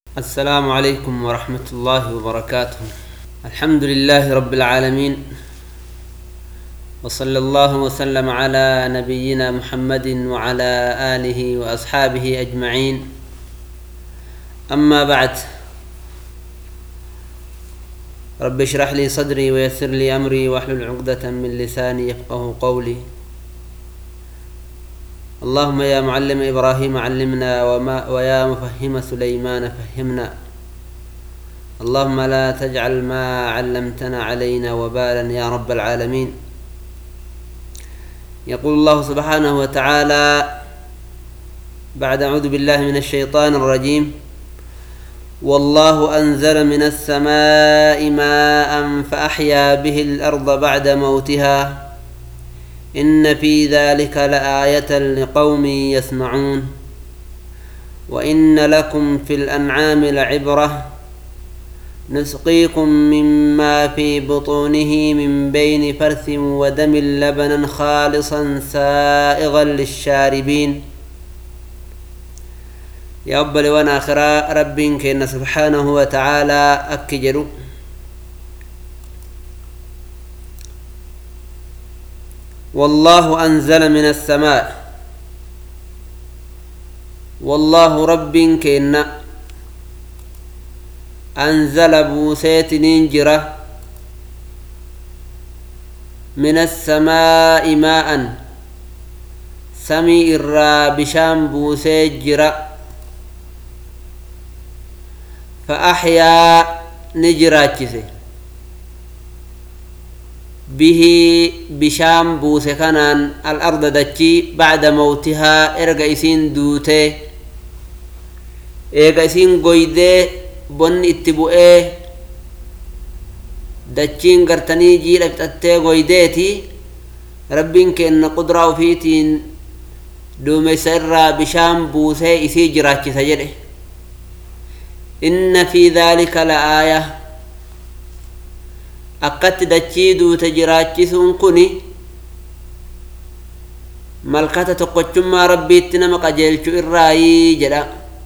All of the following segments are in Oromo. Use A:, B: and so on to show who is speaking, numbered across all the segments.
A: السلام عليكم ورحمة الله وبركاته الحمد لله رب العالمين وصلى الله وسلم على نبينا محمد وعلى آله وأصحابه أجمعين أما بعد رب اشرح لي صدري ويسر لي أمري واحلل عقدة من لساني يفقه قولي اللهم يا معلم إبراهيم علمنا وما ويا مفهم سليمان فهمنا اللهم لا تجعل ما علمتنا علينا وبالا يا رب العالمين يقول الله سبحانه وتعالى بعد أعوذ بالله من الشيطان الرجيم والله أنزل من السماء ماء فأحيا به الأرض بعد موتها إن في ذلك لآية لقوم يسمعون وإن لكم في الأنعام لعبرة نسقيكم مما في بطونه من بين فرث ودم لبنا خالصا سائغا للشاربين يا أبا لوان آخرا رب كإن سبحانه وتعالى أكجروا والله أنزل من السماء والله رب كإن أنزل بوسيت ننجرة من السماء ماء سمي إرا بشام بوسيت جرة فأحيا نجراتشسه به بشام بوسه كانان الأرض دتشي بعد موتها إرقى إسين دوته إيقى إسين قويده بن اتبؤه dachiin gartanii jiidha fixattee goydeeti rabbiin kenna qudraa ufiitiin duumessa irraa bishaan buusee isii jiraachisa jedhe inna fi dhaalika la aaya akkatti dachii duute jiraachisuun kun malkata tokkochummaa rabbiitti nama qajeelchu irraayii jedha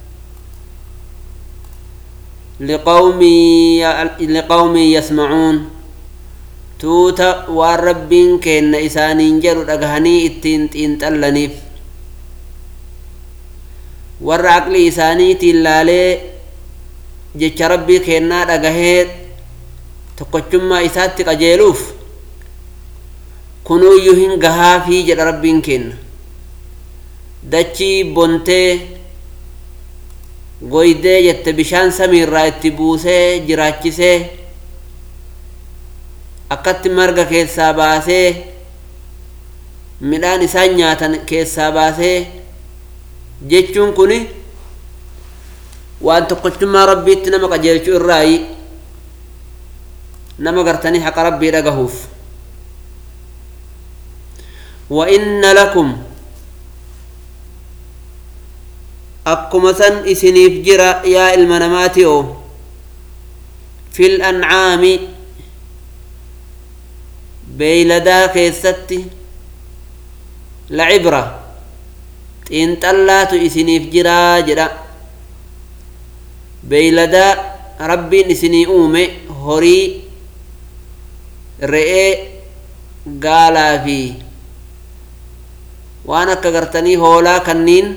A: liqawmin yasmacuun tuuta waan rabbiin kenna isaaniin jedhu dhagahanii ittiin xiinxallaniif warra aqli isaaniitiin laalee jecha rabbii kennaa dhagahee tokkochummaa isaatti qajeeluuf kunuuyyuu hin gahaafii jedha rabbiin kenna dachii bontee goydee jette bishaan samiirraa itti buusee jiraachisee akkatti marga keessaa baasee midhaan isaan nyaatan keessaa baasee jechuun kun waan tokkochummaa rabbiitti nama qajeelchu irraayi nama gartanii haqa rabbii dhagahuuf wa inna lakum akkuma san isiniif jira yaa ilma namaati oo fil ancaami beeyladaa keessatti la cibra xiinxallaatu isiniif jiraa jedha beeyladaa rabbiin isinii uume horii re'ee gaalaa fi waan akka gartanii hoolaa kanniin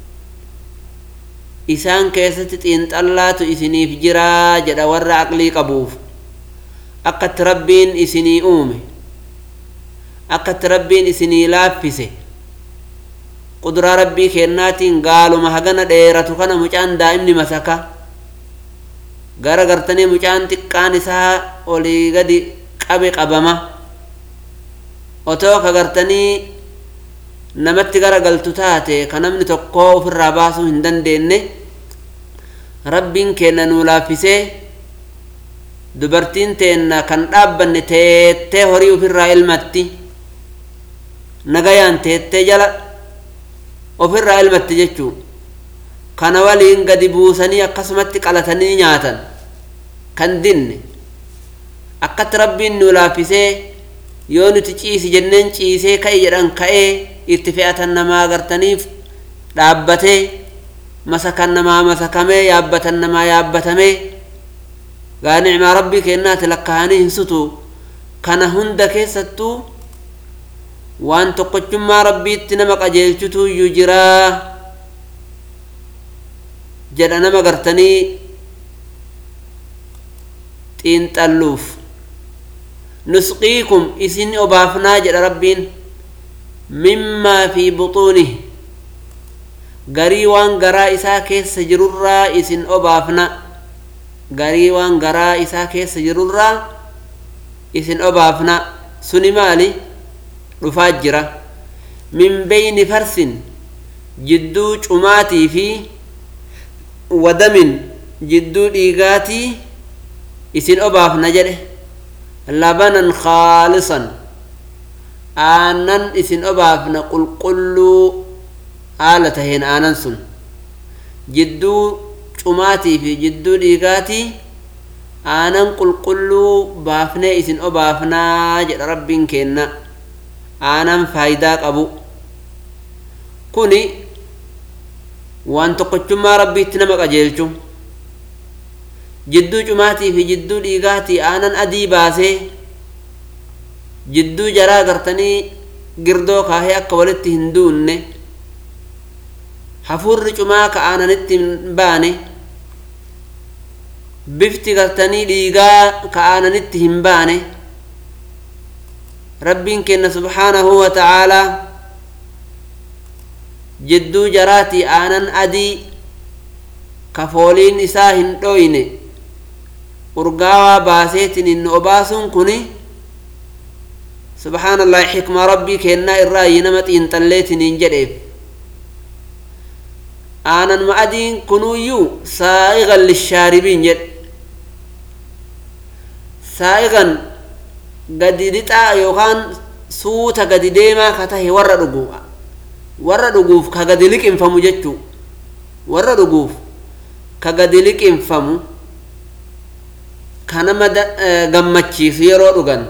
A: isaan keessatti xiinxallaatu isiniif jiraa jedha warra aqlii qabuuf akkatti rabbiin isinii uume akkatti rabbiin isinii laaffise quduraa rabbii kennaatiin gaaluma hagana dheeratu kana mucaan daa'imni masaka gara gartanii mucaan xiqqaan isaa olii gadi qabe qabama otoo ka gartanii namatti gara galtu taate ka namni tokko ofirraa baasuu hin dandeenye rabbiin kenna nuu laaffisee dubartiin teenna kan dhaabbanne teettee horii ofirraa ilmatti nagayaan teettee jala ofirraa ilmatti jechuu kana waliin gadi buusanii akkasumatti qalatanii nyaatan kan dinne akkatti rabbiin nuu laaffisee yoo nuti ciisi jenneen ciisee ka'e jedhan ka'ee itti fe'atan namaa agartaniif dhaabbatee masakan namaa masakamee yaabbatan namaa yaabbatamee gaa nicmaa rabbii kennaati lakkahanii hin sutu kana hunda keessattuu waan tokkochummaa rabbiitti nama qajeelchutu iyyuu jiraa jedha nama gartanii xiinxalluuf nusqiikum isin obaafnaa jedha rabbiin mimmaa fi buxuunih garii waan garaa isaa keessa jirurraa isin obaafna garii waan garaa isaa keessa jirurraa isin obaafna suni maali dhufaa jira min beyni farsin jidduu cumaatii fi wadamin jidduu dhiigaatii isin obaafna jedhe labanan khaalisan aannan isin obaafna qulqulluu haala taheen aanan sun jidduu cumaatii fi jidduu dhiigaatii aanan qulqulluu baafnee isin obaafnaa jedha rabbiin kenna aanan faayidaa qabu kuni waan tokkochummaa rabbiitti nama qajeelchu jidduu cumaatii fi jidduu dhiigaatii aanan adii baasee jidduu jaraa gartanii girdoo kaahee akka walitti hin duunne hafuurri cumaa ka aananitti hin baane bifti gartanii dhiigaa ka aananitti hin baane rabbiin kenna subhaanahu wa ta'aalaa jidduu jaraatii aanan adii ka fooliin isaa hin dhoyne urgaawaa baaseetin hin obaasuun kuni subhaanallahi xikma rabbii kennaa irraa yi nama xiinxalleetiniin jedheef aanan ma adiin kunuuyyuu saa'igan lishaaribiin jedhe saa'igan gadi lixaa yookaan suuta gadi deemaa ka tahe warra dhugu warra dhuguuf ka gadi liqinfamu jechuu warra dhuguuf ka gadi liqinfamu ka nama gammachiisu yeroo dhugan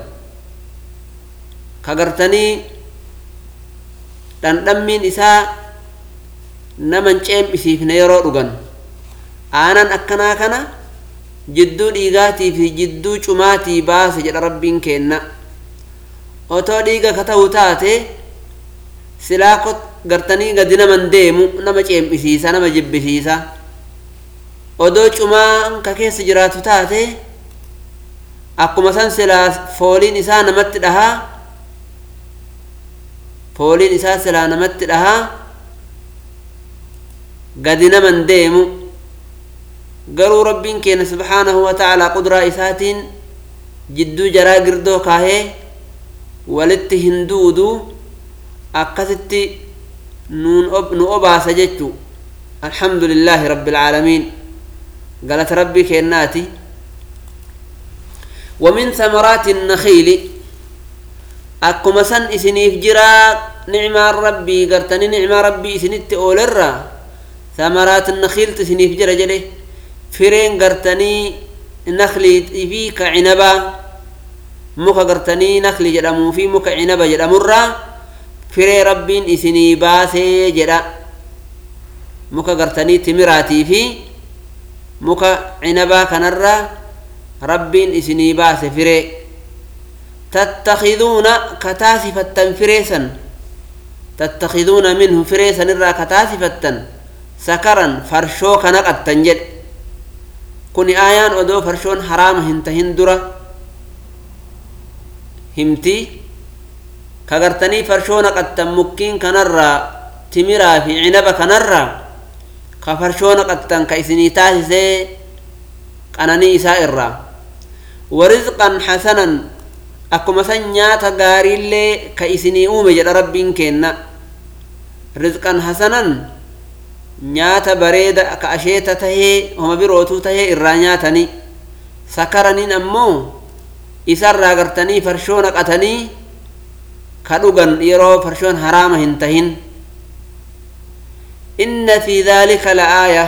A: ka gartanii dhandhammiin isaa naman ceem'isiifne yeroo dhugan aanan akkanaa kana jidduu dhiigaatii fi jidduu cumaatii baase jedha rabbiin kenna otoo dhiiga ka ta'u taate silaa gartanii gadi naman deemu nama ceem'isiisa nama jibbisiisa odoo cumaan ka keessa jiraatu taate akkuma san silaa fooliin isaa namatti dhahaa fooliin isaa silaa namatti dhahaa gadi naman deemu garuu rabbiin keenya subhaanahu wa ta'aalaa qudraa isaatiin jidduu jaraa girdoo kaahee walitti hin duudu akkasitti nu obaasa jechu alhamdu lillaahi rabbi alcaalamiin galata rabbii kennaati ومن ثمرات النخيل أكما سن إسنيف جرا نعمة ربي قرتني نعمة ربي إسنت أولرا ثمرات النخيل تسنيف جرا جلي فرين قرتني نخلي في كعنبا مكا قرتني نخلي جرمو في مكا عنبا جرمرا فري ربين إسني باسي جرا مكا قرتني تمراتي في مكا عنبا كنرا ربين إسني باس فري تتخذون كتاسفة فريسا تتخذون منه فريسا نرى كتاسفة سكرا فرشو كنقت تنجد كوني آيان أدو فرشون حرام هنت هندرة همتي كغرتني فرشون قد مكين كنرى تمرا في عنب كنرى كفرشون قد كيسني تاسسي قناني إساء الرّ ورزقا حسنا akkuma san nyaata gaariillee ka isinii uume jedha rabbiin kenna rizqan hasanan nyaata bareeda ka asheeta tahee homa birootuu tahee irraa nyaatanii sakaraniin ammoo isarraa gartanii farshoo naqatanii ka dhugan yeroo farshoon haraama hin tahin inna fi dhaalika la'aaya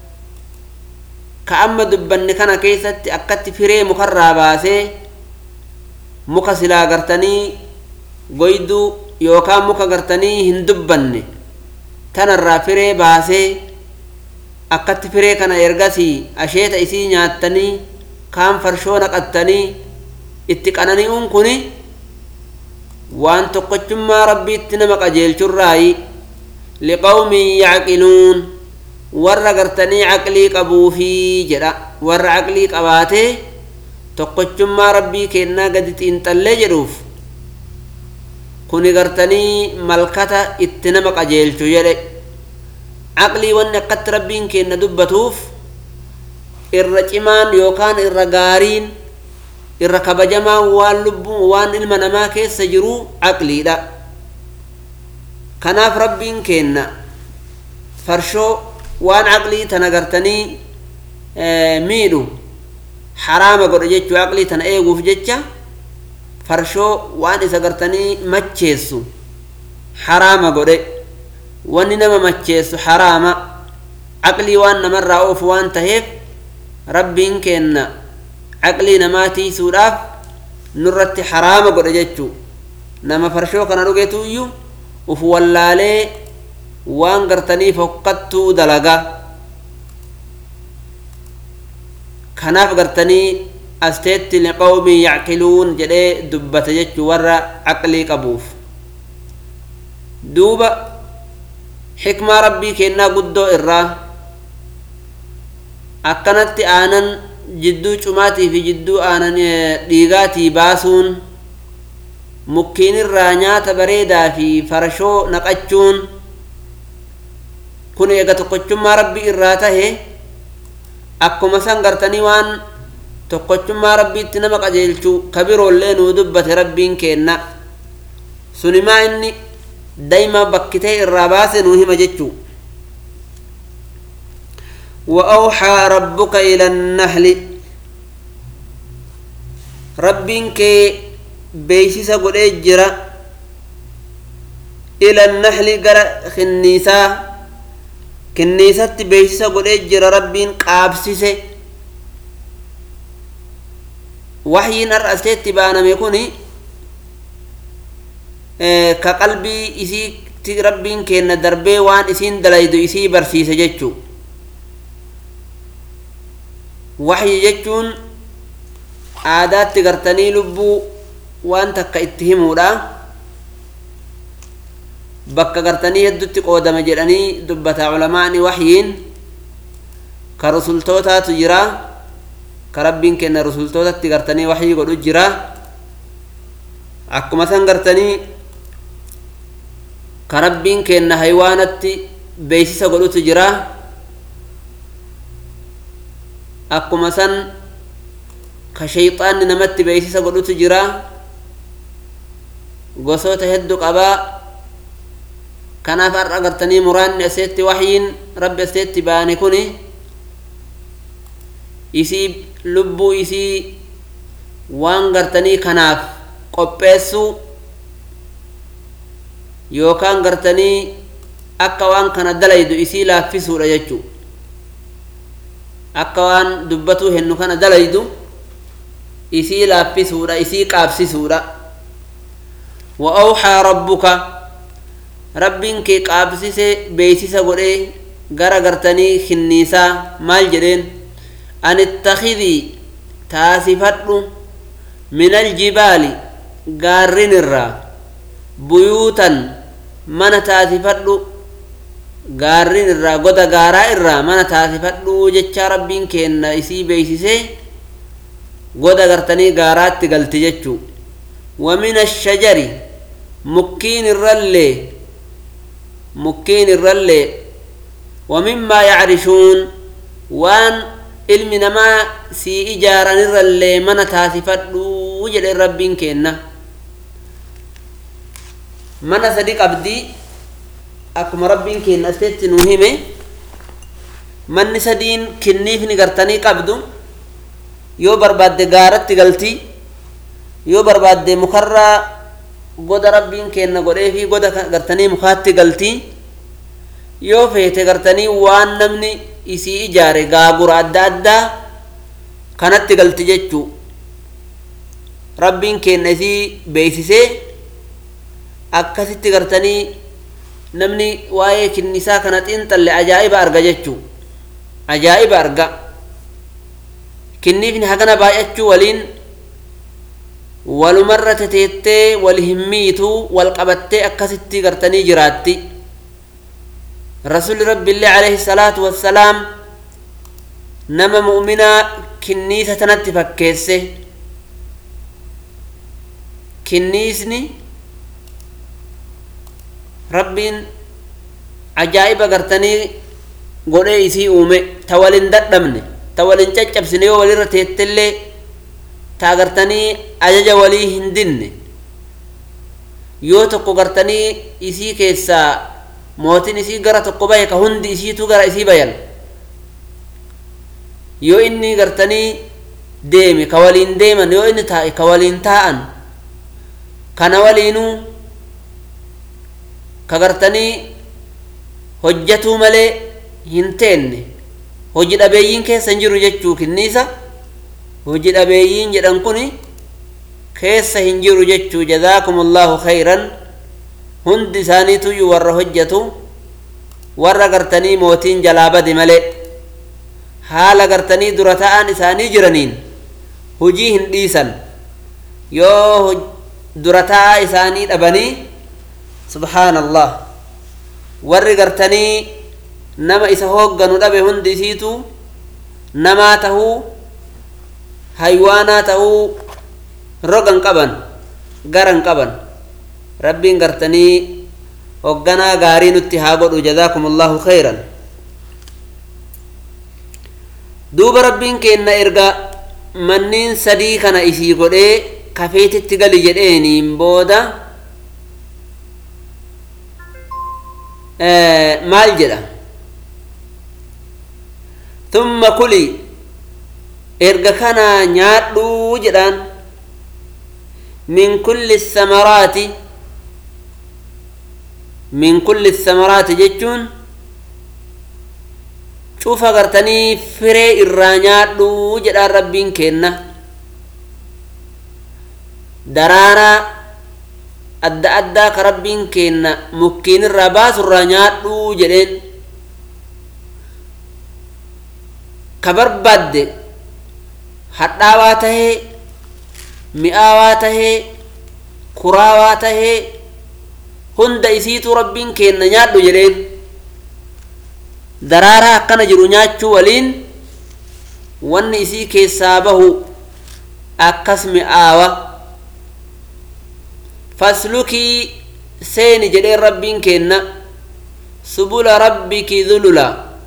A: ka amma dubbanne kana keessatti akkatti firee mukarraa baasee muka silaa gartanii goyduu yookaan muka gartanii hin dubbanne tanarraa firee baasee akkatti firee kana ergasii asheeta isii nyaattanii kaan farshoo naqattanii itti qanani'uun kuni waan tokkochummaa rabbiitti nama qajeelchurraayi liqawmin yacqiluun warra gartanii caqlii qabuufii jedha warra caqlii qabaatee tokkochummaa rabbii kennaa gadi xiinxallee jedhuuf kuni gartanii malkata itti nama qajeelchu jedhe caqlii wanni akkatti rabbiin kenna dubbatuuf irra cimaan yookaan irra gaariin irra kabajamaan waan lubbuu waan ilma namaa keessa jiru caqliidha kanaaf rabbiin kenna farshoo waan caqlii tana gartanii miidhu haraama godhe jechuu caqlii tana eeguuf jecha farshoo waan isa gartanii macheessu haraama godhe wanni nama macheessu haraama caqlii waan namarraa oofu waan taheef rabbiin kenna caqlii namaa tiisuudhaaf nurratti haraama godhe jechuu nama farshoo kana dhugetu iyyuu uf wallaalee waan gartanii fokkattuu dalaga kanaaf gartanii asteetti liqawmin yacqiluun jedhee dubbate jechuu warra caqlii qabuuf duuba xikmaa rabbii kennaa guddoo irraa akkanatti aanan jidduu cumaatii fi jidduu aanan dhiigaatii baasuun mukkiinirraa nyaata bareedaa fi farshoo naqachuun kun eega tokkochummaa rabbii irraa tahe akkuma san gartanii waan tokkochummaa rabbiitti nama qajeelchu kabiroollee nuu dubbate rabbiin kenna sunimaa inni dayma bakkitee irraa baase nuu hima jechuu وأوحى ربك إلى النحل ربين كي بيسيسا قد اجرا إلى النحل قرا خنيسا كنيسة بيسيسا قد اجرا ربين قابسيسي وحي نرأسيت بانا ميكوني إيه كقلبي إسي ربين كينا دربي وان إسين دلايدو إسي برسيسة جتشو waxyi jechuun aadaatti gartanii lubbuu waan takka itti himuudha bakka gartanii heddutti qoodame jedhanii dubbata culamaani waxyiin ka rusultootaatu jira ka rabbiin kenna rusultootatti gartanii waxyii godhu jira akkuma san gartanii ka rabbiin kenna haywaanatti beeysisa godhutu jira akkuma san ka shayxaanni namatti beeysisa godhutu jira gosoota hedduu qabaa kanaaf har'a gartanii muraanni aseetti waxyiin rabbi aseetti baane kuni isii lubbuu isii waan gartanii kanaaf qopheessuu yookaan gartanii akka waan kana dalaydu isii laaffisuudha jechuu akka waan dubbatuu hennu kana dalaydu isii laaffisuudha isii qaabsisuudha wa awxaa rabbuka rabbiin kee qaabsise beeysisa godhee gara gartanii kinniisaa maal jedheen an ittakidii taasifadhu min aljibaali gaarrin irraa buyuutan mana taasifadhu gaarrin irraa goda gaaraa irraa mana taasifadhu jechaa rabbiin kenna isii beeysisee goda gartanii gaaraatti galti jechuu wa min ashajari mukkiin irrallee mukkiin irrallee wa mimmaa yacrishuun waan ilmi namaa sii ijaaran irrallee mana taasifadhu jedhe rabbiin kenna mana sadi qabdii akkuma rabbiin kenna asteetti nuu hime manni sadiin kinniifni gartanii qabdu yoo barbaadde gaaratti galti yoo barbaadde mukarraa goda rabbiin kenna godhee fi goda gartanii mukaatti galti yoo feete gartanii waan namni isii ijaare gaagura adda addaa kanatti galti jechuu rabbiin kenna isii beeysisee akkasitti gartanii namni waa'ee kinnisaa kana xiinxalle ajaa'iba arga jechuu ajaa'iba arga kinniifni hagana baay'achuu waliin walumarra teteettee wal hin miituu wal qabattee akkasitti gartanii jiraatti rasuli rabbiillee alayhi salaatu wassalaam nama mu'minaa kinniisa tanatti fakkeesse kinniisni rabbiin ajaa'iba gartanii godhee isii uume ta walin dadhabne ta walin caccabsine yoo walirra teettellee ta agartanii ajaja walii hin dinne yoo tokko gartanii isii keessaa mootin isii gara tokko bahe ka hundi isiitu gara isii bayan yoo inni gartanii deeme ka waliin deeman yoo inni taa'e ka waliin taa'an kana waliinuu ka gartanii hojjatuu malee hin teenne hoji dhabeeyyiin keessa hin jiru jechuu kinniisa hoji dhabeeyyiin jedhan kun keessa hin jiru jechuu jazaakum allahu khayran hundi isaaniituyyuu warra hojjatu warra gartanii mootiin jalaa bade malee haala gartanii dura ta'an isaanii jiraniin hujii hin dhiisan yoo dura ta'aa isaanii dhabanii subhaan allah warri gartanii nama isa hoogganu dhabe hundi isiitu namaa tahuu haywaanaa tahuu rogan qaban garan qaban rabbiin gartanii hogganaa gaarii nutti haa godhu jazaakum allahu khayran duuba rabbiin keenna erga manniin sadii kana isii godhee kafeetitti gali jedheeniin booda maal jedha tumma kuli erga kanaa nyaadhuu jedhaan min kulli samaraati min kulli samaraati jechuun cufa gartanii firee irraa nyaadhuu jedhaan rabbiin kenna daraaraa adda addaa ka rabbiin kenna mukkiin irraa baasu irraa nyaadhuu jedheen ka barbaadde hadhaawaa tahee mi'aawaa tahee kuraawaa tahee hunda isiitu rabbiin kenna nyaadhu jedheen daraaraa akkana jiru nyaachuu waliin wanni isii keessaa bahu akkas mi'aawa faslukii seeni jedheen rabbiin kenna subula rabbiki zulula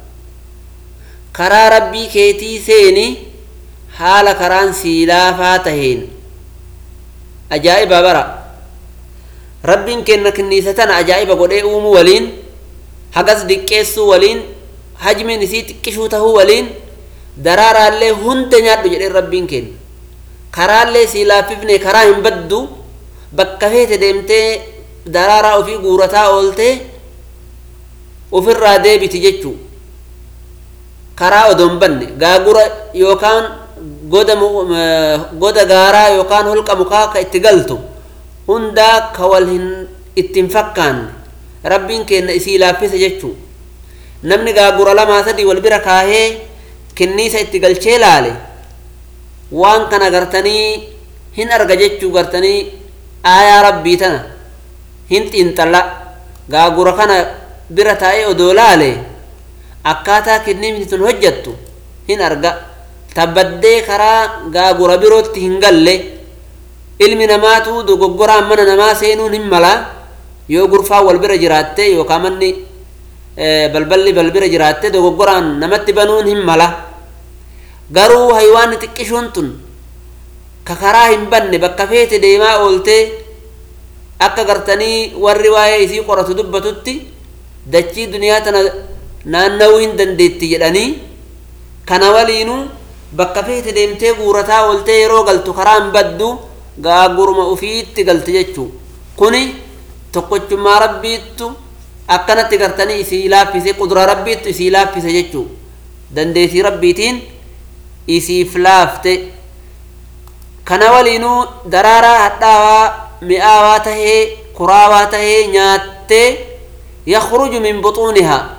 A: karaa rabbii keetii seeni haala karaan siilaafaa taheen ajaa'iba bara rabbiin kenna kinniisa tana ajaa'iba godhee uumuu waliin hagas diqqeessuu waliin hajmiin isii xiqqishuu tahuu waliin daraaraallee hunda nyaadhu jedheen rabbiin kenna karaallee sii laaffifne karaa hin baddu bakka feete deemtee daraaraa ofii guurataa ooltee ofirraa deebiti jechuu karaa odoon banne gaagura yookaan goda goda gaaraa yookaan holqa mukaa ka itti galtu hundaa ka wal hin ittiin fakkaanne rabbiin kenna isii laaffise jechuu namni gaagura lamaa sadii wal bira kaahee kinniisa itti galchee laale waan kana gartanii hin arga jechuu gartanii aayaa rabbii tana hin xiinxalla gaagura kana bira taa'ee odoo laale akkaataa kinniifni tun hojjattu hin arga tabbaddee karaa gaagura birootti hin galle ilmi namaatu dogoggoraan mana namaa seenuun hin mala yoo gurfaa wal bira jiraatte yookaan manni balballi bal bira jiraatte dogoggoraan namatti banuun hin mala garuu haywaanni xiqqishuun tun ka karaa hin banne bakka feete deemaa ooltee akka gartanii warri waa'ee isii qoratu dubbatutti dachii duniyaa tana naanna'uu hin dandeetti jedhanii kana waliinuu bakka feete deemtee guurataa ooltee yeroo galtu karaa hin baddu gaaguruma ufiitti galti jechuu kuni tokkochummaa rabbiittu akkanatti gartanii isii laaffise qudura rabbiittu isii laaffise jechuu dandeetii rabbiitiin isiif laafte kana waliinuu daraaraa hadhaawaa mi'aawaa tahee kuraawaa tahee nyaattee yakhruju min buxuunihaa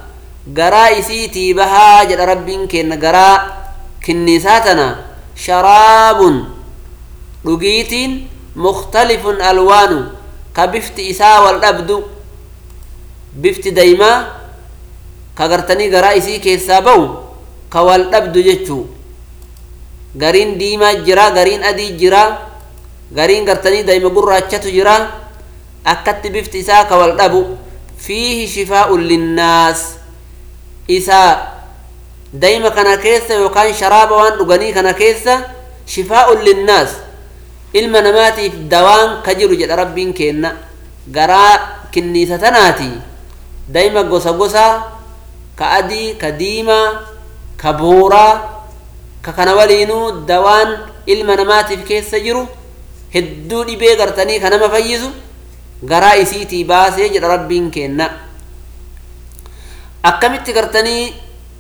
A: garaa isiitii bahaa jedha rabbiin kenna garaa kinniisaa tana sharaabun dhugiitiin mukhtalifun alwaanu ka bifti isaa wal dhabdu bifti daymaa ka gartanii garaa isii keessaa ba'u ka wal dhabdu jechuu gariin diimaa jira gariin adii jira gariin gartanii dayma gurraachatu jira akkatti bifti isaa ka wal dhabu fiihi shifaa'un linnaas isaa dayma kana keessa yookaan sharaaba waan dhuganii kana keessa shifaa'un linnaas ilma namaatiif dawaan ka jiru jedha rabbiin kenna garaa kinniisa tanaati dayma gosa gosaa ka adii ka diimaa ka booraa ka kana waliinuu dawaan ilma namaatiif keessa jiru hedduu dhibee gartanii ka nama fayyisu garaa isiitii baasee jedha rabbiin kenna akkamitti gartanii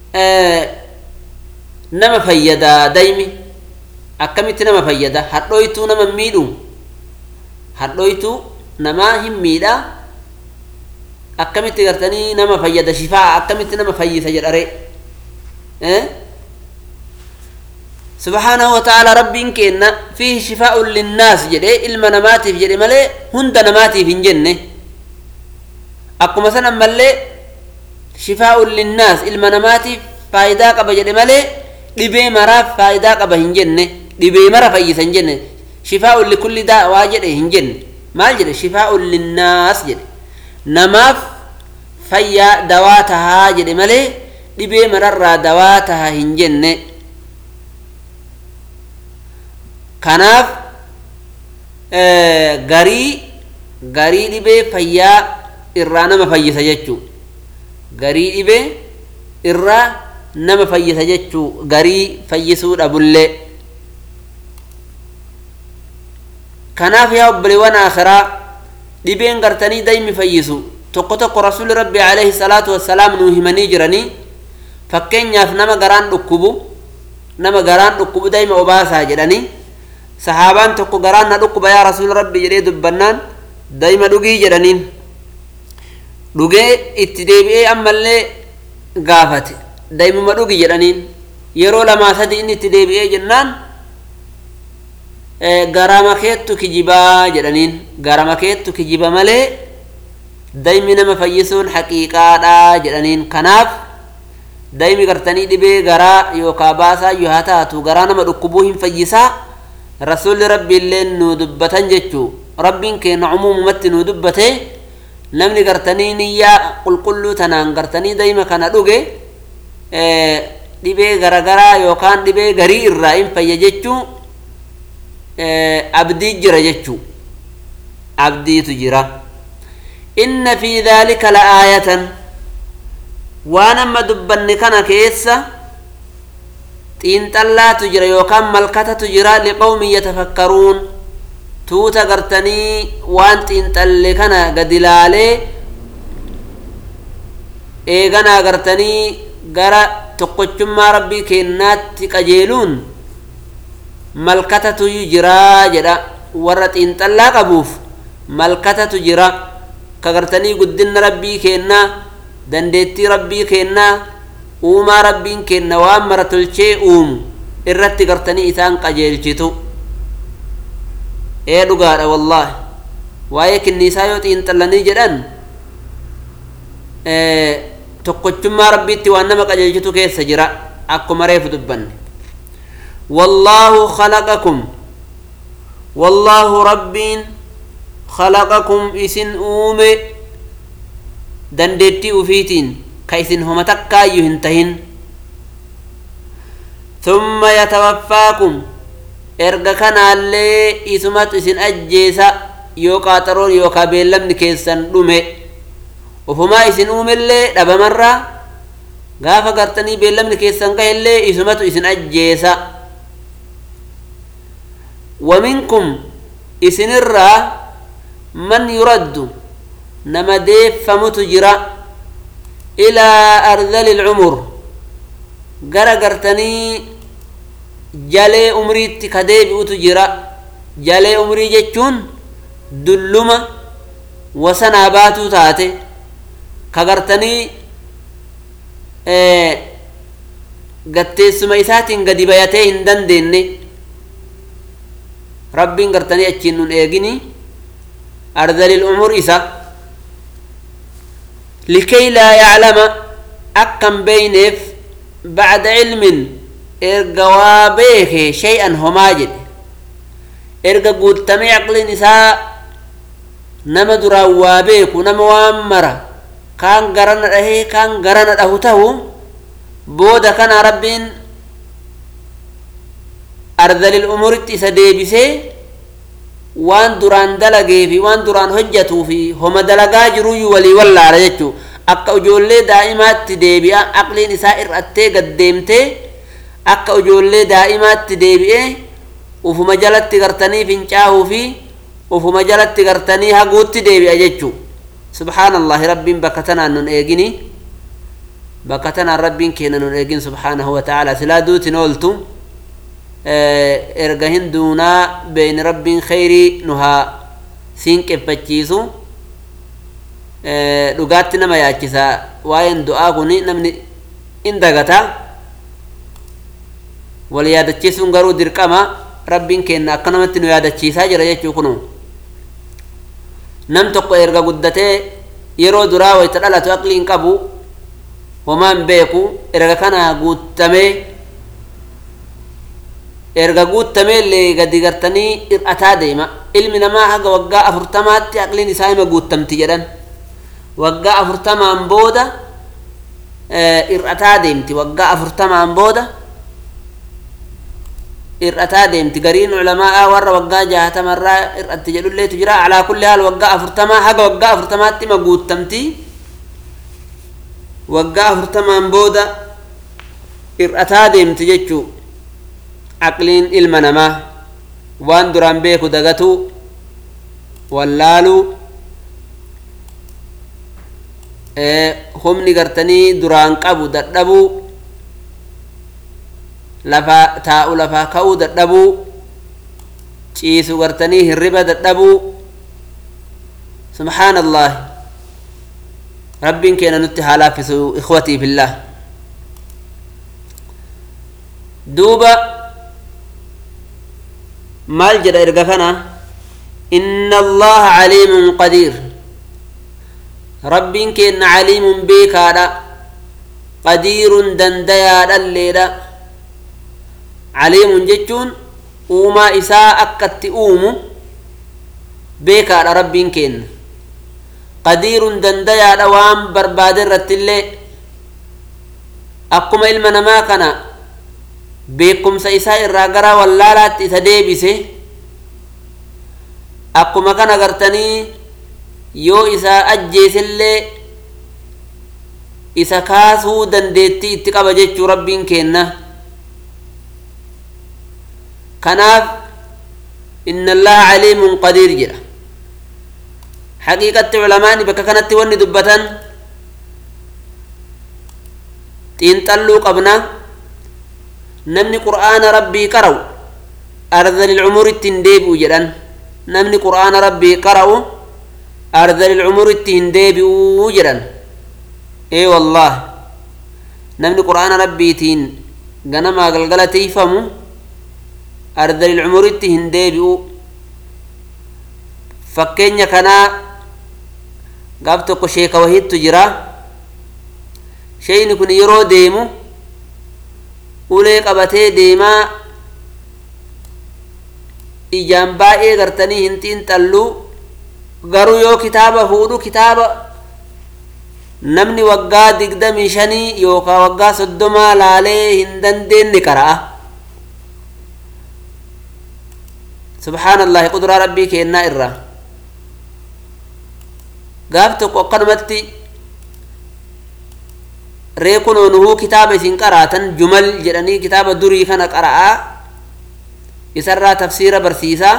A: nama fayyada daymi akkamitti nama fayyada hadhooytuu nama miidhu hadhooytuu namaa hin miidha akkamitti gartanii nama fayyada shifaa akkamitti nama fayyisa jedhare subhaanahu wa ta'ala rabbiin kenna fiihi shifaa'un linnaas jedhe ilma namaatiif jedhe malee hunda namaatiif hin jenne akkuma san ammallee shifaa'un linnaas ilma namaatiif faayidaa qaba jedhe malee dhibee maraaf faayidaa qaba hin jenne dhibee mara fayyisa hin jenne shifaa'un likulli daawaa jedhe hin jenne maal jedhe shifaa'un linnaas jedhe namaaf fayyaa dawaa tahaa jedhe malee dhibee mararraa dawaa tahaa hin jenne kanaaf garii garii dhibee fayyaa irraa nama fayyisa jechuu garii dhibee irraa nama fayyisa jechuu garii fayyisuu dhabullee kanaaf yaa obboleewwan akhiraa dhibeen gartanii daymi fayyisu tokko tokko rasuli rabbi alayhi salaatu wassalaam nuu himanii jiranii fakkeenyaaf nama garaan dhukkubu nama garaan dhukkubu dayma obaasaa jedhanii sahaabaan tokko garaan na dhukkuba yaa rasuul rabbi jedhee dubbannaan dayma dhugii jedhaniin dhugee itti deebi'ee ammallee gaafate daymuma dhugi jedhaniin yeroo lamaa sadi inni itti deebi'ee jennaan garama keettu kijibaa jedhaniin garama keettu kijiba malee daymi nama fayyisuun haqiiqaadha jedhaniin kanaaf daymi gartanii dhibee garaa yookaa baasaa yoo haa taatu garaa nama dhukkubuu hin fayyisaa rasuulli rabbiillee nuu dubbatan jechuu rabbiin keenya cumuumumatti nuu dubbate namni gartanii niyyaa qulqulluu tanaan gartanii dayma kana dhuge dhibee garagaraa yookaan dhibee garii irraa hin fayya jechuu abdii jira jechuu abdiitu jira inna fi dhaalika la aayatan waan amma dubbanne kana keessa xiinxallaatu jira yookaan malkatatu jira liqawmin yatafakkaruun tuuta gartanii waan xiinxalle kana gadi laalee eeganaa gartanii gara tokkochummaa rabbii kennaatti qajeeluun malkatatu jiraa jedha warra xiinxallaa qabuuf malkatatu jira ka gartanii guddinna rabbii kennaa dandeettii rabbii kennaa uumaa rabbiin kenna waan mara tolchee uumu irratti gartanii isaan qajeelchitu ee dhugaadha wallaahi waa'ee kinniisaa yoo xiinxallanii jedhan tokkochummaa rabbiitti waan nama qajeelchitu keessa jira akkuma reefu dubbanne wallaahu khalaqakum wallaahu rabbiin khalaqakum isin uume dandeettii ufiitiin ka isin homa takkaayyuu hin tahin thumma yatawaffaakum erga kanaallee isumatu isin ajjeesa yoo qaaxaroon yookaa beellamni keessan dhume ufumaa isin uumellee dhabamarraa gaafa gartanii beellamni keessan gahellee isumatu isin ajjeesa waminkum isinirraa man yuraddu nama deeffamutu jira ilaa ardali lcumur gara gartanii jalee umriitti ka deebi'utu jira jalee umrii jechuun dulluma wasanaa baatuu taate ka gartanii gatteessuma isaatiin gadi bayatee hin dandeenye rabbiin gartanii achiin nun eegini ardalil umur isa likay laa yaclama akkan beeyneef bacda cilmin erga waa beeke shay'an homaa jedhe erga guuttamee aqliin isaa nama duraan waa beeku nama waan mara kaan garana dhahee kaan garana dhahu tahu booda kana rabbiin ardalil umuritti isa deebisee waan duraan dalagee fi waan duraan hojjatuu fi homa dalagaa jiruyyuu walii wallaala jechuu akka ijoollee daa'imaatti deebi'a aqliin isaa ir'attee gaddeemtee akka ijoollee daa'imaatti deebi'ee ufuma jalatti gartanii fincaahuu fi ufuma jalatti gartanii haguutti deebi'a jechuu subhaanallahi rabbiin bakka tanaan nun eegini bakka tanaan rabbiin keenya nun eegin subhaanahu wa ta'ala silaa duutin ooltu erga hin duunaa beeyni rabbiin kheyrii nu haa siinqeffachiisu dhugaatti nama yaachisa waa'een du'aa kun namni in dagata wal yaadachiisuun garuu dirqama rabbiin keenya akka namatti nu yaadachiisaa jira jechuu kunu nam tokko erga guddatee yeroo duraa wayta dhalatu aqlii hin qabu homaan beeku erga kana guuttamee erga guuttameellee gadi gartanii hir'ataa deema ilmi namaa haga waggaa afurtamaatti aqliin isaa hima guuttamti jedhan waggaa afurtamaan booda hir'ataa deemti waggaa afurtamaan booda hir'ataa deemti gariin culamaa warra waggaa jaahatamarraa hir'atti jedhulleetu jira alaa kulli haal waggaa afurtamaa haga waggaa afurtamaatti hima guuttamti waggaa afurtamaan booda hir'ataa deemti jechuu aqliin ilma namaa waan duraan beeku dagatu wallaaluu humni gartanii duraan qabu dadhabuu lafaa taa'u lafaa ka'uu dadhabuu ciisu gartanii hirriba dadhabuu subhaan allah rabbiin keenya nutti haa laaffisu ikhwatii fillah duuba maal jedha erga kana inna allaha caliimun qadiir rabbiin keenna caliimun beekaadha qadiirun dandayaadhalleedha caliimun jechuun uumaa isaa akkatti uumu beekaadha rabbiin keenna qadiirun dandayaadha waan barbaade irrattillee akkuma ilma namaa kana beekumsa isaa irraa gara wallaalaatti isa deebise akkuma kana gartanii yoo isa ajjeesellee isa kaasuu dandeettii itti qaba jechuu rabbiin keenna kanaaf inna allaha caliimun qadiir jedha haqiiqatti culamaani bakka kanatti wanni dubbatan xiinxalluu qabna namni qur'aana rabbii qara'u ardalil umuritti hin deebi'u jedhan namni qur'aana rabbii qara'u ardalil umuritti hin deebi'uu jedhan ee wallah namni qur'aana rabbiitiin ganamaa galgala tiifamu ardalil umuritti hin deebi'u fakkeenya kanaa gaaf tokko sheeka wahittu jira sheeyni kun yeroo deemu ulee qabatee deemaa ijaan baay'ee gartanii hin xiinxallu garuu yoo kitaaba fuudhu kitaaba namni waggaa digdamii shanii yookaan waggaa soddomaa laalee hin dandeenye qara'a subhaanallahi quduraa rabbii keennaa irraa gaaf tokko akkanumatti reekunoo nuhuu kitaaba isin qaraatan jumal jedhanii kitaaba durii kana qara'aa isarraa tafsiira barsiisaa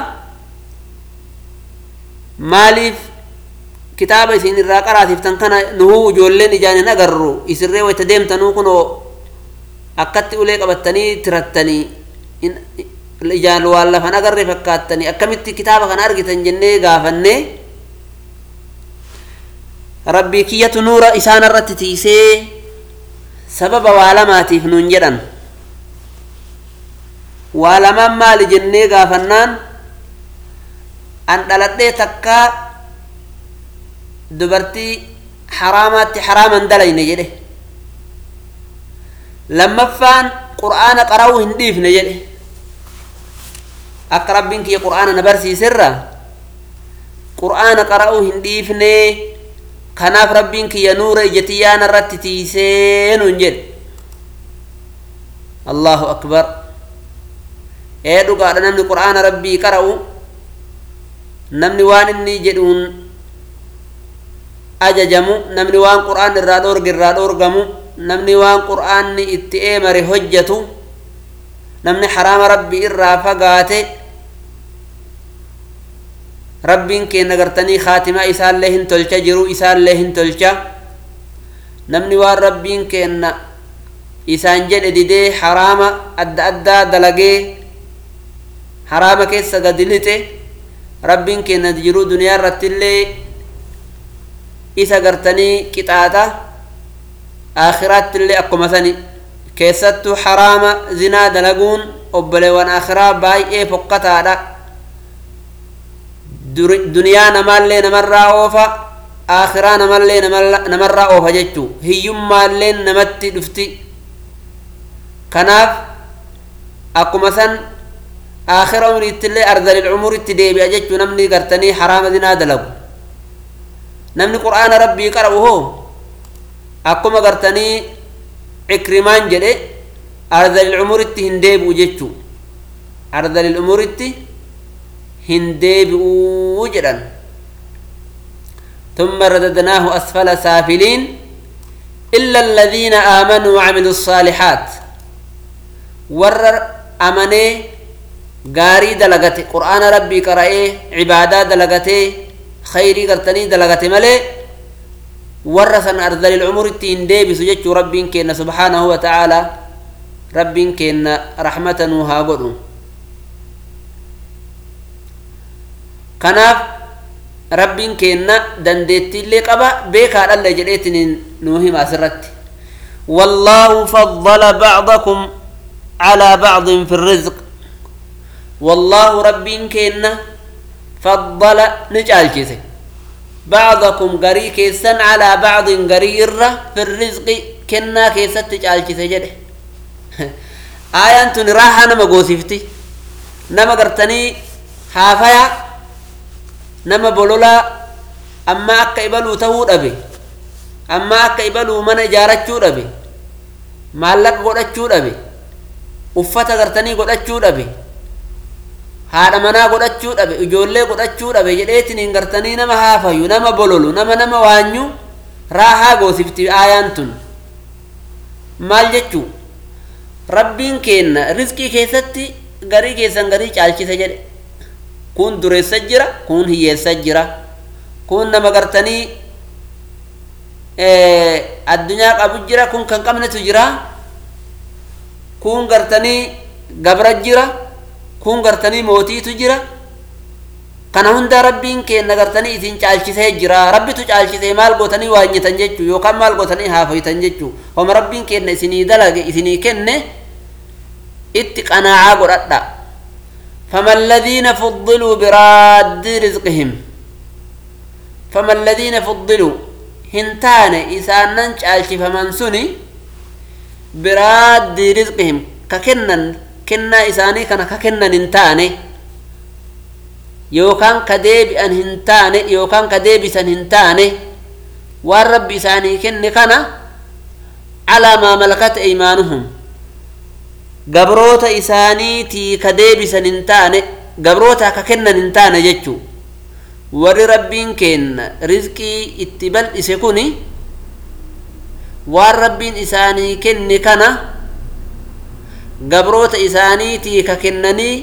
A: maaliif kitaaba isin irraa qaraasiftan kana nuhuu ijoolleen ijaan hin agarru isinree wayta deemtanuu kunoo akkatti ulee qabattanii tirattanii ijaan waan lafan agarre fakkaattanii akkamitti kitaaba kana argitan jennee gaafannee rabbii kiyyatu nuura isaan irratti tiisee sababa waa lamaatiif nuun jedhan waa lamaan maali jennee gaafannaan an dhaladhee takkaa dubartii haraamaatti haraaman dalayne jedhe lammaffaan qur'aana qara'uu hin dhiifne jedhe akka rabbiin kiyya qur'aana na barsiiserra qur'aana qara'uu hin dhiifne kanaaf rabbiin kiyya nuura ijatiyyaana irratti tiisee nuun jedhe allahu akbar ee dhugaadha namni qur'aana rabbii qara'u namni waan inni jedhuun ajajamu namni waan qur'aan irraa dhoorge irraa dhoorgamu namni waan qur'aanni itti eemare hojjatu namni haraama rabbii irraa fagaate rabbiin keenna gartanii kaatimaa isaallee hin tolcha jiru isaallee hin tolcha namni waan rabbiin keenna isaan jedhe didee haraama adda addaa dalagee haraama keessa gadi lixe rabbiin keenna jiruu duniyaa irrattillee isa gartanii qixaaxa aakhiraattillee akkuma sani keessattuu haraama zinaa dalaguun obboleewwan aakhiraa baay'ee fokkataadha duniyaa namaallee namarraa oofa aakhiraa namallee namarraa oofa jechuu hiyyummaallee namatti dhufti kanaaf akkuma san aakhira umriittillee ardalil umuritti deebi'a jechuu namni gartanii haraama zinaa dalagu namni qur'aana rabbii qara'u hoo akkuma gartanii cikrimaan jedhe ardalil umuritti hin deebi'u jechuu ardalil umuritti hin deebi'uu jedhan ثم رددناه أسفل سافلين إلا الذين آمنوا وعملوا الصالحات ور أمني غاري دلغتي قرآن ربي قرأي عبادة دلغتي خيري قرتني دلغتي ملي ورثا أرذل العمر التين ديبي سجدت ربي كينا سبحانه وتعالى ربي كينا رحمة وها قدو kanaaf rabbiin keenna dandeettiillee qaba beekaadhalle jedheetin nuu hima asirratti wallaahu faddala bacdakum calaa bacdin fi rizq wallaahu rabbiin keenna faddala ni caalchise bacdakum garii keessan calaa bacdin garii irra fi rizqi kennaa keessatti caalchise jedhe aayaan tun raahaa nama goosifti nama gartanii haafaya nama bololaa amma akka ibaluu tahuu dhabe amma akka ibaluu mana ijaarachuu dhabe maallaqa godhachuu dhabe uffata gartanii godhachuu dhabe haadha manaa godhachuu dhabe ijoollee godhachuu dhabe jedheetiniin gartanii nama haafayu nama bololu nama nama waanyu raahaa goosifti aayaan tun maal jechuu rabbiin keenna rizqii keessatti garii keessan garii caalchise jedhe kun dureessa jira kun hiyyeessa jira kun nama gartanii addunyaa qabu jira kun kan qabnetu jira kun gartanii gabra jira kun gartanii mootiitu jira kana hunda rabbiin keenna gartanii isin caalchisee jira rabbitu caalchisee maal gootanii waanyitan jechuu yookaan maal gootanii haafoytan jechuu homa rabbiin keenna isinii dalage isinii kenne itti qanaacaa godhadha فما الذين فضلوا براد رزقهم فما الذين فضلوا هنتان إسان ننشالش فمن سني براد رزقهم ككنن كنا إساني كان ككنن هنتاني يوكان كديب أن هنتاني يوكان كديب سن هنتاني والرب إساني كن كان على ما ملكت أيمانهم gabroota isaaniitii ka deebisan hin taane gabroota ka kennan hin taane jechuu warri rabbiin kenna rizqii itti bal'ise kuni waan rabbiin isaanii kenne kana gabroota isaaniitii ka kennanii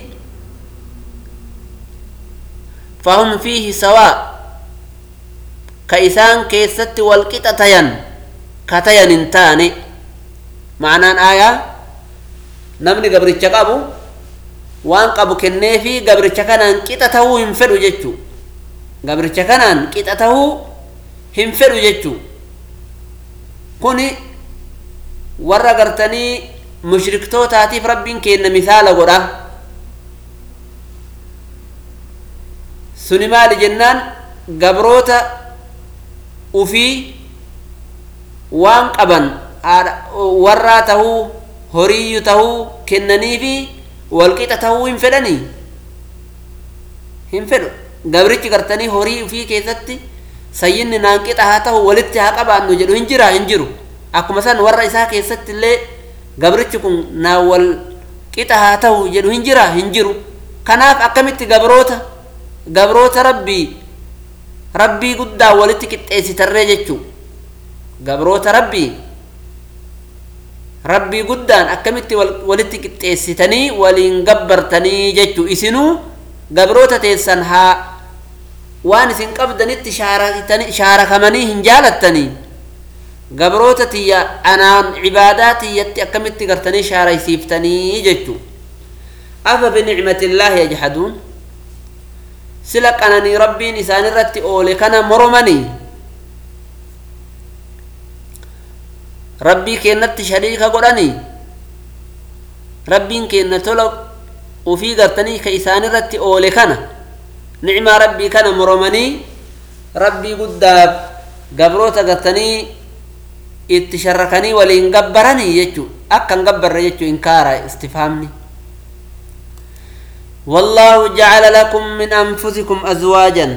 A: fahum fiihi sawaa ka isaan keessatti walqixa tayan ka tayan hin taane ma'anaan aayaa namni gabricha qabu waan qabu kenneefi gabricha kanaan qixa tahuu hin fedhu jechuu gabricha kanaan qixa tahuu hin fedhu jechuu kuni warra gartanii mushriktootaatiif rabbiin kenna misaala godha suni maali jennaan gabroota ufii waan qaban warraa tahuu horiyyu tahuu kennanii fi walqixa tahuu hin fedhanii hin fedhu gabrichi gartanii horii ufii keessatti sayyinni naan qixa haa tahu walitti haa qabaannu jedhu hin jira hin jiru akkuma san warra isaa keessatti illee gabrichi kun naan wal qixa haa tahu jedhu hin jira hin jiru kanaaf akkamitti gabroota gabroota rabbii rabbii guddaa walitti qixxeessitarree jechuu gabroota rabbii rabbii guddaan akkamitti walitti qixxeessitanii waliin gabbartanii jechuu isinuu gabroota teessan haa waan isin qabdanitti shaarakamanii hin jaalattanii gabroota tiyya anaan cibaadaa tiyyatti akkamitti gartanii shaaraysiiftanii jechuu afa binicmatillaahi yajhaduun sila qananii rabbiin isaan irratti oole kana moromanii rabbii keennatti shariika godhanii rabbiin keenna tola ufii gartanii ka isaan irratti oole kana nicmaa rabbii kana moromanii rabbii guddaaf gabroota gartanii itti sharrakanii waliin gabbaranii jechuu akkan gabbarre jechuu inkaara istifaamni والله جعل لكم من أنفسكم أزواجا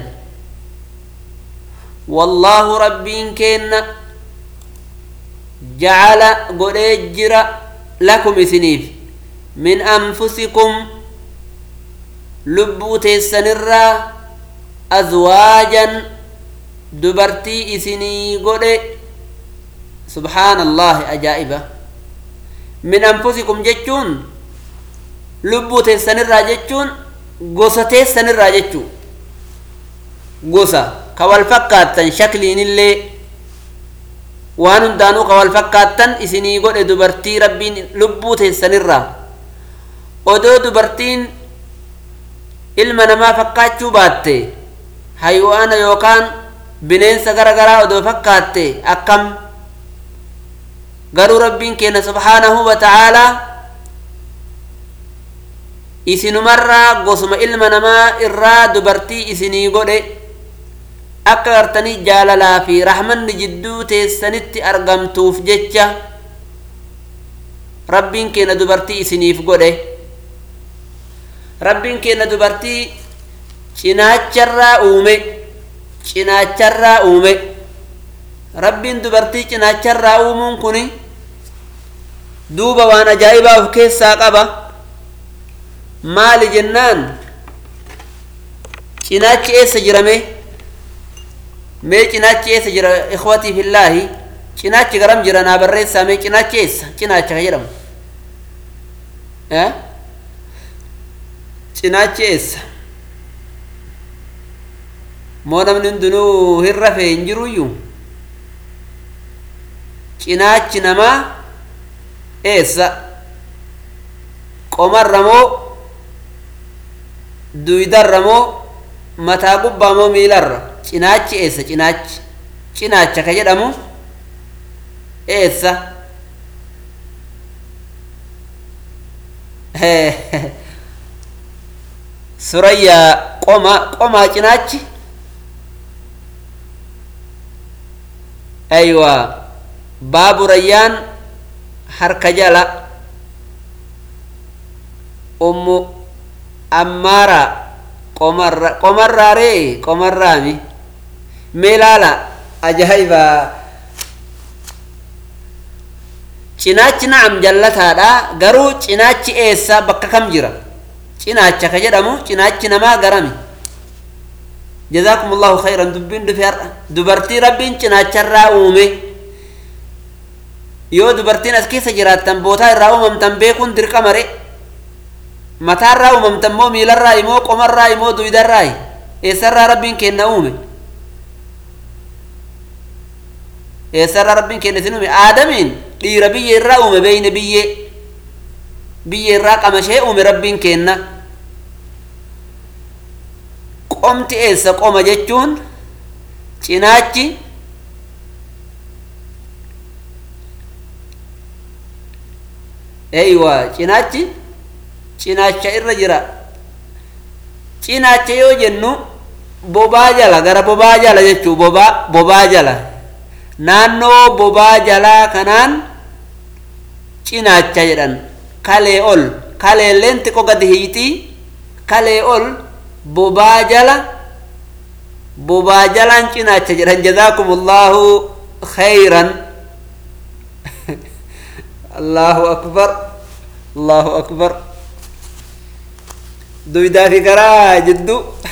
A: والله ربين كن جعل قريجر لكم إسنيف من أنفسكم لبو تيسنرا أزواجا دبرتي إسني قري سبحان الله أجائبة من أنفسكم جتون lubbuu teessanirraa jechuun gosa teessanirraa jechuu gosa ka wal fakkaattan shakliinillee waan hundaanuu ka wal fakkaattan isinii godhe dubartii rabbiin lubbuu teessanirraa odoo dubartiin ilma namaa fakkaachuu baatte haywaana yookaan bineensa gara garaa odoo fakkaatte akkam garuu rabbiin keenya subhaanahu wa ta'aalaa isinumarraa gosuma ilma namaa irraa dubartii isinii godhe akka gartanii jaalalaa fi rahmanni jidduu teessanitti argamtuuf jecha rabbiin keenya dubartii isiniif godhe rabbiin keenya dubartii cinaacharraa uume cinaacharraa uume rabbiin dubartii cinaacharraa uumuun kun duuba waan ajaa'ibaa of keessaa qaba maali jennaan cinaachi eessa jirame mee cinaachi eessa jira ikhwatii fillaahi cinaachi garam jira naa barreessaa mee cinaachi eessa cinaacha ka jedhamu cinaachi eessa moo namni hundinuu hin rafee hin jiruyyuu cinaachi namaa eessa qomarra moo duydarra moo mataa gubbaa moo miilarra cinaachi eessa cinaachi cinaacha ka jedhamu eessa surayyaa qoma qomaa cinaachi aywa baaburayyaan harka jala ummu ammaara qomarra qomarraaree qomarraami mee laala ajaa'iba cinaachi na'am jallataadha garuu cinaachi eessa bakka kam jira cinaacha ka jedhamu cinaachi namaa garami جزاكم الله خيرا دبين دفير دبرتي ربين cinaacharraa uume yoo dubartiin as keessa jiraattan bootaa irraa uumamtan beekuun dirqamare mataarraa uumamtan moo miilarraa imoo qomarraa imoo duydarraa eessarraa rabbiin kenna uume eessarraa rabbiin kenna isin uume aadamiin dhiira biyya irraa uume beeyne biyyee biyya irraa qamashee uume rabbiin kenna qomti eessa qoma jechuun cinaachi eywa cinaachi cinaacha irra jira cinaacha yoo jennu bobaa jala gara bobaa jala jechuu bobaa bobaa jala naannoo bobaa jalaa kanaan cinaacha jedhan kalee ol kaleelleen xiqqoo gadi hiitii kalee ol bobaa jala bobaa jalaan cinaacha jedhan jazaakum allahu khayran allahu akbar allahu akbar duydaa fi garaa jiddu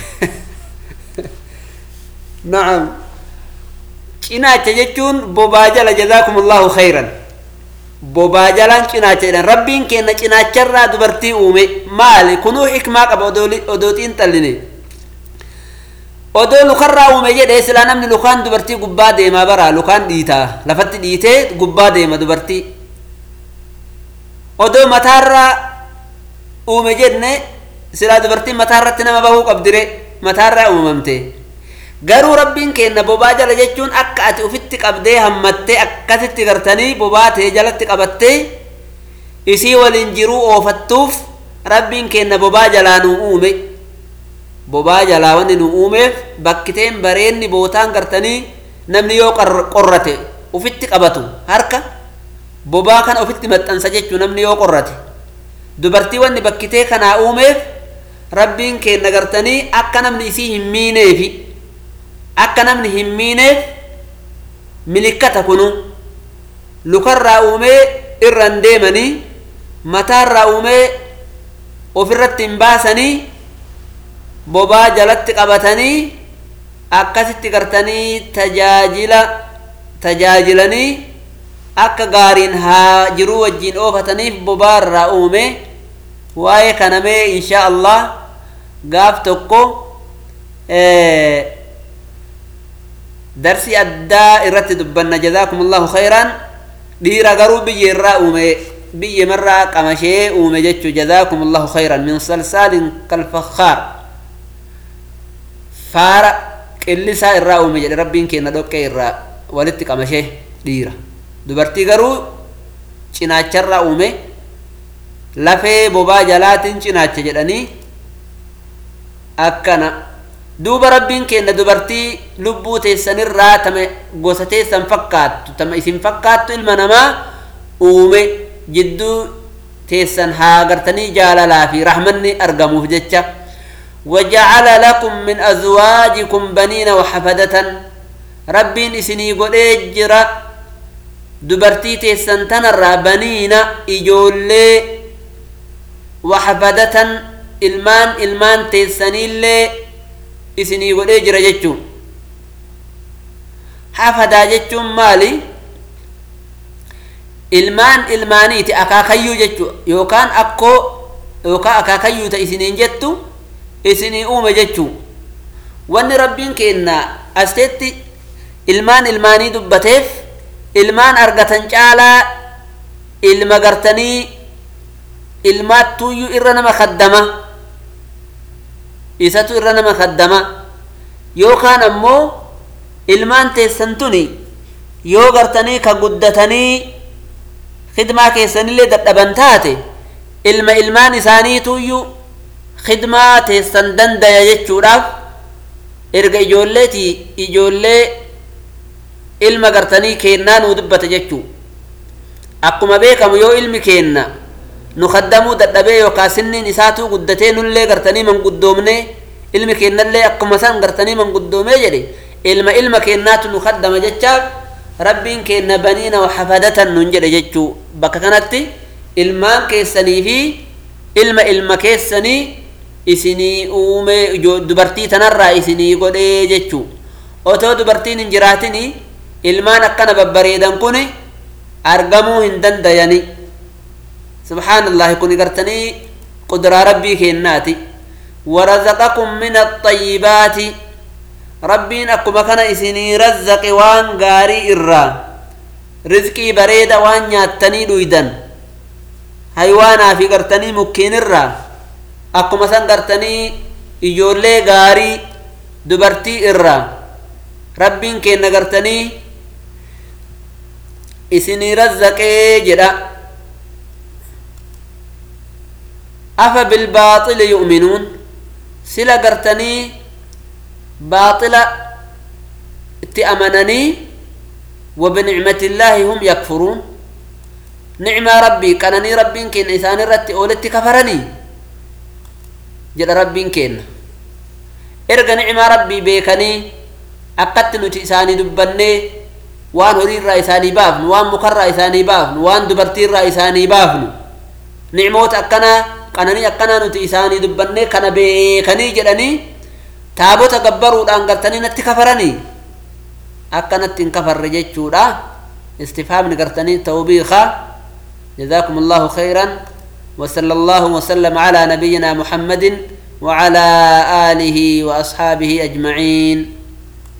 A: na'am cinaacha jechuun bobaa jala jazaakum allahu khayran bobaa jalaan cinaacha jedhan rabbiin kenna cinaacharraa dubartii uume maali kunuu xikmaa qaba odootiin xalline odoo lukarraa uume jedhe silaa namni lukaan dubartii gubbaa deemaa bara lukaan dhiitaa lafatti dhiitee gubbaa deema dubartii odoo mataarraa uume jenne silaa dubartiin mataarratti nama bahuu qabdire mataarraa uumamte garuu rabbiin kenna bobaa jala jechuun akka ati ufitti qabdee hammattee akkasitti gartanii bobaa ta'e jalatti qabattee isii waliin jiruu oofattuuf rabbiin kenna bobaa jalaa nuu uume bobaa jalaa wanni nu uumeef bakkiteen bareenni bootaan gartanii namni yoo qorrate ufitti qabatu harka bobaa kana ufitti maxxansa jechuu namni yoo qorrate dubartii wanni bakkitee kanaa uumeef rabbiin kenna gartanii akka namni isii hin miineefi akka namni hin miineef milikkata kunu lukarraa uumee irran deemanii mataarraa uumee ofirratti hin baasanii bobaa jalatti qabatanii akkasitti gartanii tajaajila tajaajilanii akka gaariin haa jiruu wajjiin oofataniif bobaa irraa uume waa'ee kanamee insha allah gaaf tokko darsi addaa irratti dubbanna jazaakum allahu khayran dhiira garuu biyya irraa uume biyya marraa qamashee uume jechuu jazaakum allahu khayran min salsaalin kalfakkaar faara qillisaa irraa uume jedhe rabbiin kenna dhoqqee irraa walitti qamashee dhiira dubartii garuu cinaacharraa uume lafee bobaa jalaatiin cinaacha jedhanii akkana duuba rabbiin kenna dubartii lubbuu teessanirraa tama gosa teessan fakkaattu tama isin fakkaattu ilma namaa uume jidduu teessan haa gartanii jaalalaa fi rahmanni argamuuf jecha وجعل لكم من أزواجكم بنين وحفدة ربين إسني قد جرا دبرتي تيسن تنرى بنين إجولي وحفدة ilmaan ilmaan teessanillee isinii godhee jira jechuun hafadaa jechuun maali ilmaan ilmaaniiti akaakayyuu jechuu yookaan akkoo yookaan akaakayyuu ta isiniin jettu isinii uume jechuu wanni rabbiin kenna asteetti ilmaan ilmaanii dubbateef ilmaan argatan caalaa ilma gartanii ilmaattuuyyuu irra nama kaddama isatu irra nama kaddama yookaan ammoo ilmaan teessan tuni yoo gartanii ka guddatanii khidmaa keessanillee dadhaban taate ilma ilmaan isaaniituuyyuu khidmaa teessan dandaya jechuudhaaf erga ijoolleeti ijoollee ilma gartanii keennaa nuu dubbata jechuu akkuma beekamu yoo ilmi keenna nu kaddamuu dadhabee yookaan sinniin isaatuu guddatee nullee gartanii manguddoomne ilmi keennallee akkuma san gartanii manguddoomee jedhe ilma ilma keennaatu nu kaddama jechaaf rabbiin keenna baniina hafadatan nun jedhe jechuu bakka kanatti ilmaan keessanii fi ilma ilma keessanii isinii uume dubartii tanarraa isinii godhee jechuu otoo dubartiin hin jiraatini ilmaan akkana babbareedan kun argamuu hin dandayani subhaanallahi kun gartanii qudraa rabbii kennaati warazaqakum min axayyibaati rabbiin akkuma kana isinii razzaqe waan gaarii irraa rizqii bareeda waan nyaattanii dhuydan haywaanaa fi gartanii mukkeen irraa akkuma san gartanii ijoollee gaarii dubartii irraa rabbiin kenna gartanii isinii razzaqee jedha afa bilbaaxili yu'minuun sila gartanii baaxila itti amananii وبنعمة الله هم يكفرون نعمة ربي كانني ربي كين إسان رتي أولتي كفرني جد ربي كين إرجع نعمة ربي بيكني أكدت نتي إساني دبني وان هرير رئيساني بافن وان مكر رئيساني بافن وان دبرتير رئيساني بافن نعموت أكنا كانني أكنا نتي إساني دبني كان بيكني جدني تابوت قبروا أنقرتني نتي كفرني akkanatti hin kafarre jechuudha istifaamni gartanii tawbiika جزاكم الله خيرا وصلى الله وسلم على نبينا محمد وعلى آله وأصحابه أجمعين